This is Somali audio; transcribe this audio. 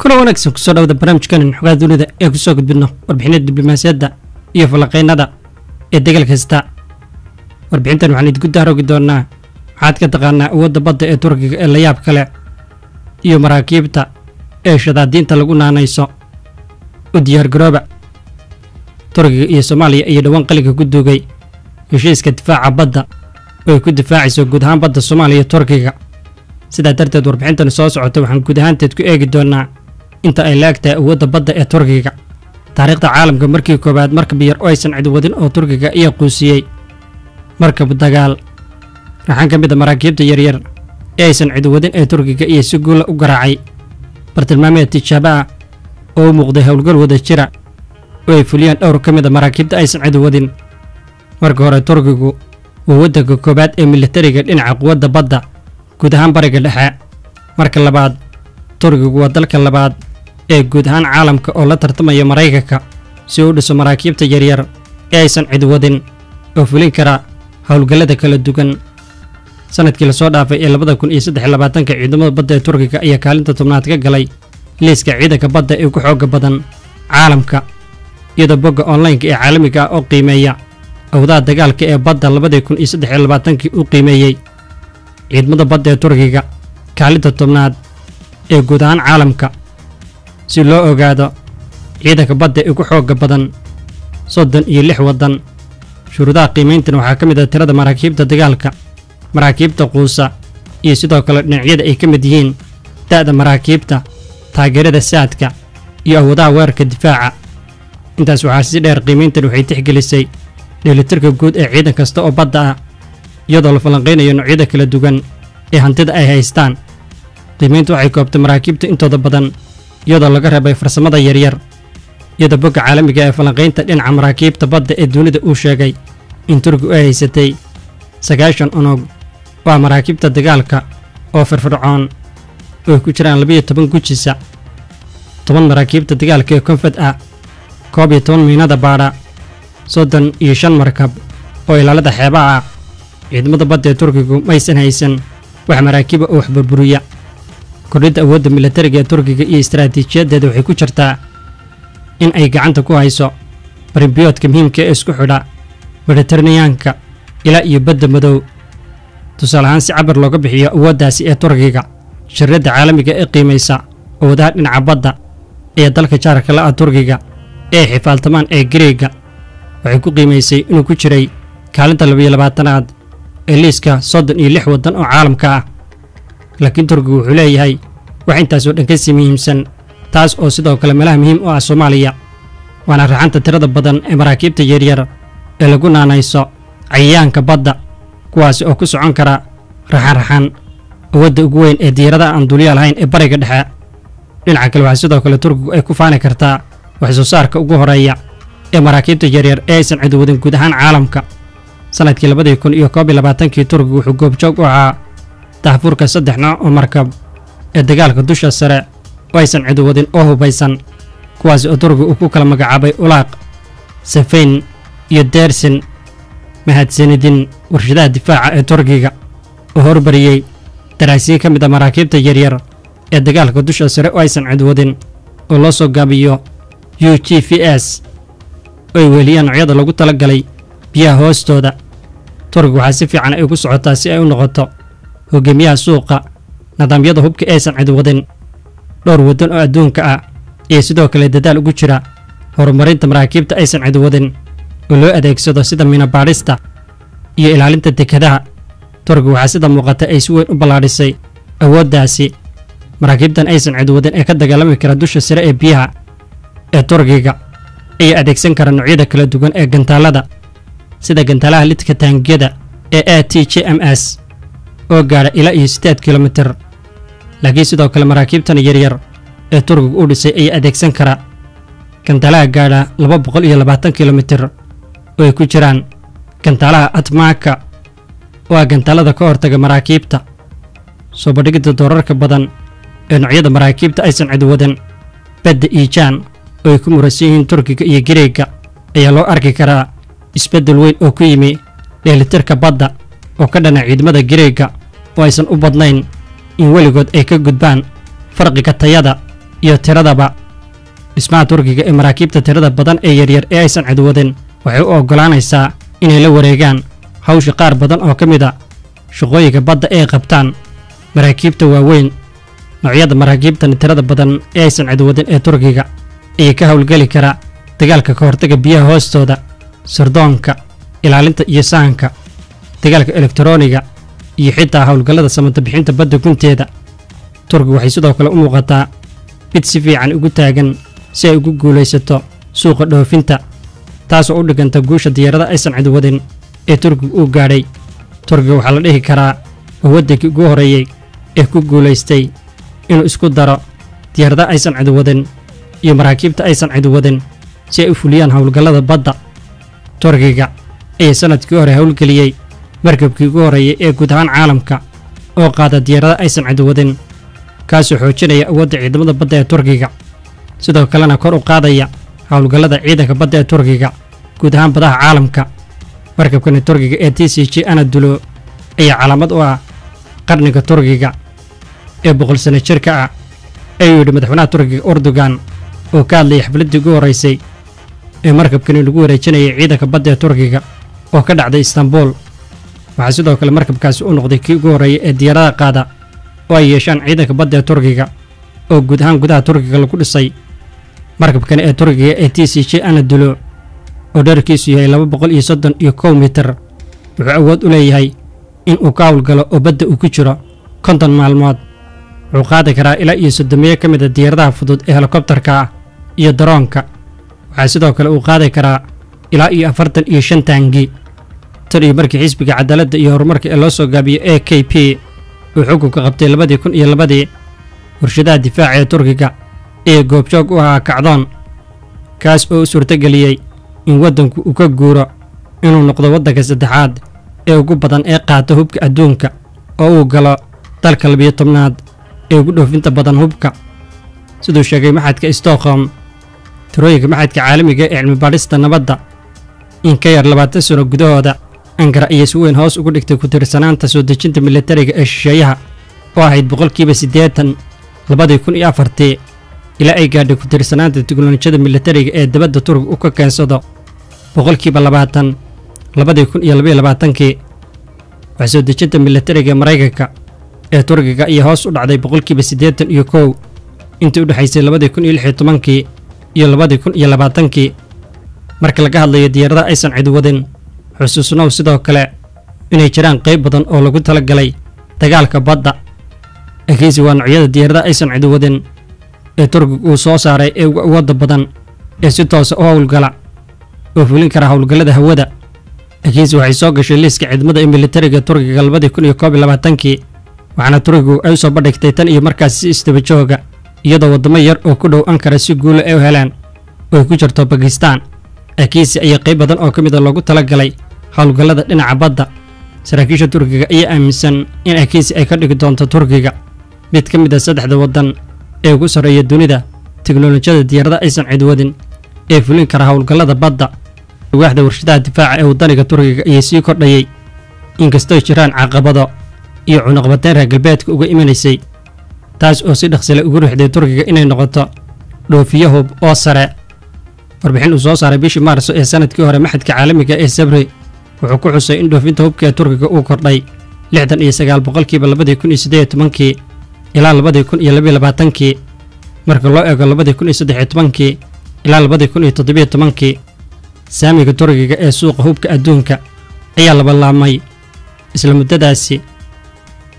kuna wanaagsan kusoo dhawada barnaamijkanin xogaa dunida ee kusoo gudbidno warbixinada diblomaasiyadda iyo falanqaynada ee degal kasta warbixintan waxaan idinku daarogi doonaa waxaad ka taqaanaa awoodda badda ee turkiga ee layaab kale iyo maraakiibta ee shadaadiinta lagu naanayso u diyaargarooba turkiga iyo soomaaliya iyo dhowaan qaliga ku duugay heshiiska difaaca badda oo ay ku difaacayso guud ahaan badda soomaaliya iyo turkiga sidaa darteed warbixintani soo socota waxaan guud ahaanteed ku eegi doonaa inta ay la eg tahay awoodda badda ee turkiga taariikhda caalamka markii koowaad markab yar oo aysan cid wadin oo turkiga ayaa quusiyey markab dagaal raxan ka mid a maraakiibta yaryar ee aysan cid wadin ee turkiga iyo si guula u garaacay bartilmaameed tijaabo ah oo u muuqday howlgal wada jira oo ay fuliyeen dhowr ka mid a maraakiibta aysan cid wadin marka hore turkigu waa waddanka koowaad ee militariga dhinaca quwadda badda guud ahaan bariga dhexe marka labaad turkigu waa dalka labaad ee guud ahaan caalamka oo la tartamaya maraykanka si uu u dhiso maraakiibta yaryar ee aysan cid wadin oo fulin kara howlgallada kala duwan sanadkii lasoo dhaafay ee labada kun iyo saddex labaatanka ciidamada badda ee turkiga ayaa kaalinta tobnaad ka galay liiska ciidanka badda ee ugu xooga badan caalamka iyadoo bogga onlineka ee caalamiga ah oo qiimeeya awdaha dagaalka ee badda labadii kun iyo saddex labaatankii uu qiimeeyey ciidamada badda ee turkiga kaalinta tobnaad ee guud ahaan caalamka si loo ogaado ciidanka badda ee ugu xooga badan soddon iyo lix waddan shuruudaha qiimayntan waxaa ka mid ah tirada maraakiibta dagaalka maraakiibta quusa iyo sidoo kale dhinacyada ay ka mid yihiin da'da maraakiibta taageerada saadka iyo awoodaha weerarka difaaca intaas waxaa si dheer qiimayntan waxay tixgelisay dheelitirka guud ee ciidan kasta oo badda ah iyadoo la falanqaynayo noocyada kala duwan ee hantida ay haystaan qiimayntu waxay koobtay maraakiibta intooda badan iyadoo laga reebay farsamada yaryar iyadoo bogga caalamiga ee falanqaynta dhinaca maraakiibta badda ee dunida uu sheegay in turkigu ay haysatay sagaashan unug waa maraakiibta dagaalka oo firfircoon oo ay ku jiraan labiyo toban gujisa toban maraakiibta dagaalka ee konfad ah koob iyo toban miinada baadha soddon iyo shan markab oo ilaalada xeebaha ah ciidamada badda ee turkigu maysan haysan wax maraakiiba oo wax burburiya kordhidda awoodda militariga ee turkiga iyo istaraatiijiyaddeeda waxay ku jirtaa in ay gacanta ku hayso barimbiyoodka muhiimka ee isku xidha mediteraneyaanka ilaa iyo badda madow tusaale ahaan si cabar looga bixiyo awooddaasi ee turkiga shirradda caalamiga ee qiimaysa awoodaha dhinaca badda ee dalka jaarka la ah turkiga ee xifaaltamaan ee gareega waxay ku qiimaysay inuu ku jiray kaalinta labiyo labaatanaad ee liiska soddon iyo lix waddan oo caalamka ah laakiin turkigu wuxuu leeyahay wax intaasoo dhan ka sii muhiimsan taas oo sidoo kale meelaha muhiim u ah soomaaliya waana raxanta tirada badan ee maraakiibta yaryar ee lagu naanayso cayayaanka badda kuwaasi oo ku socon kara raxan-raxan awadda ugu weyn ee diyaaradaha aan duuliya lahayn ee bariga dhexe dhinaca kale waxaa sidoo kale turkigu ay ku faani kartaa wax soo saarka ugu horeeya ee maraakiibta yaryar ee aysan cid wadin guud ahaan caalamka sanadkii labadii kun iyo koob iyo labaatankii turkigu wuxuu goobjoog u ahaa daxfurka saddex nooc oo markab ee dagaalka dusha sare oo aysan cid wadin oo hubaysan kuwaasi oo turkigu uu ku kala magacaabay ulaaq safayn iyo deersin mahadsanidin warshadaha difaaca ee turkiga oo horbariyey daraasiin ka mid a maraakiibta yaryar ee dagaalka dusha sare oo aysan cid wadin oo loo soo gaabiyo u g v s oo ay weeliyaan noocyada lagu tala galay biyaha hoostooda turkiga waxaa si fiican ay ku socotaa si ay u noqoto hogaamiyaha suuqa nidaamyada hubka aysan cid wadin dhowr waddan oo adduunka ah iyo sidoo kale dadaal ugu jira horumarinta maraakiibta aysan cid wadin oo loo adeegsado sida minabaadhista iyo ilaalinta dekadaha turkiga waxaa sida muuqata ay si weyn u ballaadhisay awooddaasi maraakiibtan aysan cid wadin ee ka dagaalami kara dusha sare ee biyaha ee turkiga ayaa adeegsan kara noocyada kala duwan ee gantaallada sida gantaalaha lidka taangiyada ee a t j m s oo gaadha ilaa iyo siddeed kilomitir laakiin sidoo kale maraakiibtan yaryar ee turkiga u dhisay ayaa adeegsan kara gantaalaha gaadha laba boqol iyo labaatan kilomitir oo ay ku jiraan gantaalaha atmaaka oo ah gantaalada ka hortaga maraakiibta soo bandhigidda doorarka badan ee noocyada maraakiibta aysan cid wadan badda iijaan oo ay ku murasan yihiin turkiga iyo gareega ayaa loo arki karaa isbeddel weyn oo ku yimi dheelitirka badda oo ka dhana ciidamada gareega oo aysan u badnayn in weligood ay ka gudbaan farqiga tayada iyo tiradaba dhismaha turkiga ee maraakiibta tirada badan ee yaryar ee aysan cidwadin waxay u oggolaanaysaa inay la wareegaan hawsha qaar badan oo ka mid a shaqooyinka badda ee qabtaan maraakiibta waaweyn noocyada maraakiibtan tirada badan ee aysan cidwadin ee turkiga ayay ka howlgeli karaa dagaalka ka hortaga biyaha hoostooda sardoonka ilaalinta iyo sahanka dagaalka elektarooniga iyo xitaa howlgallada samantabixinta badda gunteeda turkiga waxay sidoo kale u muuqataa mid si fiican ugu taagan si ay ugu guulaysato suuqa dhoofinta taasoo u dhiganta guusha diyaarada aysan cidwadin ee turkiga uu gaadhay turkiga waxaa la dhihi karaa oo waddankii ugu horreeyey ee ku guulaystay inuu isku daro diyaarada aysan cidwadin iyo maraakiibta aysan cidwadin si ay u fuliyaan howlgallada badda turkiga ayaa sannadkii hore howlgeliyey markabkii ugu horreeyay ee guud ahaan caalamka oo qaada diyaarada aysan cidwadin kaasoo xoojinaya awoodda ciidamada badda ee turkiga sidoo kalena kor u qaadaya howlgallada ciidanka badda ee turkiga guud ahaan badaha caalamka markabkani turkiga ee t c j anadulo ayaa calaamad u ah qarniga turkiga ee boqol sano jirka ah ayuu yidhi madaxweynaha turkiga urdugan oo ka hadlayay xafladdii ugu horraysay ee markabkani lagu wareejinayay ciidanka badda ee turkiga oo ka dhacday istanbul waxaa sidoo kale markabkaasi u noqday kii ugu horreeyay ee diyaarada qaada oo ay yeeshaan ciidanka badda ee turkiga oo guud ahaan gudaha turkiga lagu dhisay markabkani ee turkiga ee t c j anadulo oo dherarkiisu yahay laba boqol iyo soddon iyo kow mitir wuxuu awood u leeyahay in uu ka howlgalo oo badda uu ku jiro konton maalmood wuxuu qaadi karaa ilaa iyo soddomeeyo ka mid a diyaaradaha fudud ee helikobtarka ah iyo daroonka waxaa sidoo kale uu qaadi karaa ilaa iyo afartan iyo shan taangi tan iyo markii xisbiga cadaaladda iyo horumarka ee loo soo gaabiyo a k p uu xukunka qabtay labadii kun iyo labadii warshadaha difaaca ee turkiga ee goobjoog u ahaa kacdoon kaas oo u suurtageliyey in waddanku uu ka guuro inuu noqdo waddanka saddexaad ee ugu badan ee qaata hubka adduunka oo uu galo dalka labiyo tobnaad ee ugu dhoofinta badan hubka siduu sheegay maxadka stockholm tirooyinka maxadka caalamiga ee cilmibaadhista nabadda in ka yar labaatan sano gudahooda ankara ayaa si weyn hoos ugu dhigtay ku tirsanaanta soo dejinta militariga ee shisheeyaha oo ahayd boqolkiiba siddeetan labadii kun iyo afartii ilaa ay gaadhay ku tirsanaanta tiknolojiyada militariga ee dabadda turkiga u ka keensado boqolkiiba labaatan labadii kun iyo labaiyo labaatankii wax soo dejinta militariga ee maraykanka ee turkiga ayaa hoos u dhacday boqolkiiba siddeetan iyo kow intii u dhexaysay labadii kun iyo lix iyo tobankii iyo labadii kun iyo labaatankii marka laga hadlayo diyaaradaha aysan cidwadin xusuusnow sidoo kale inay jiraan qayb badan oo lagu tala galay dagaalka badda akiisi waa noocyada diyaaradaha aysan cidwadin ee turkiga uu soo saaray ee ugu awoodda badan ee si toosa u howlgala oo fulin kara howlgallada hawada akiisi waxay soo gashay liiska ciidamada ee militariga turkiga labadii kun iyo koob iyo labaatankii waxaana turkigu ay u soo bandhigtay tan iyo markaas si isdaba jooga iyadoo waddamo yar oo ku dhow ankara si guula ay u heleen oo ay ku jirto bakistaan akiisi ayaa qayb badan oo ka mid a loogu tala galay howlgallada dhinaca badda saraakiisha turkiga ayaa aaminsan in akiisi ay ka dhigi doonto turkiga mid ka mid a saddexda waddan ee ugu sarreeya dunida teknolojiyada diyaarada aysan cidwadin ee fulin kara howlgallada badda waaxda warshadaha difaaca ee waddaniga turkiga ayaa sii kordhayey inkastoo jiraan caqabado iyo cunuqbateyn reer galbeedka uga imanaysay taas oo si dhaqsile ugu ruuxday turkiga inay noqoto dhoofiyo hub oo sare warbixin uu soo saaray bishii maarso ee sanadkii hore maxadka caalamiga ee sabri wuxuu ku xusay in dhoofinta hubka ee turkiga uu kordhay lixdan iyo sagaal boqolkiiba labadii kun iyo siddeed iyo tobankii ilaa labadii kun iyo labiyo labaatankii marka loo eego labadii kun iyo saddex iyo tobankii ilaa labadii kun iyo toddobiyo tobankii saamiga turkiga ee suuqa hubka adduunka ayaa labalaabmay isla muddadaasi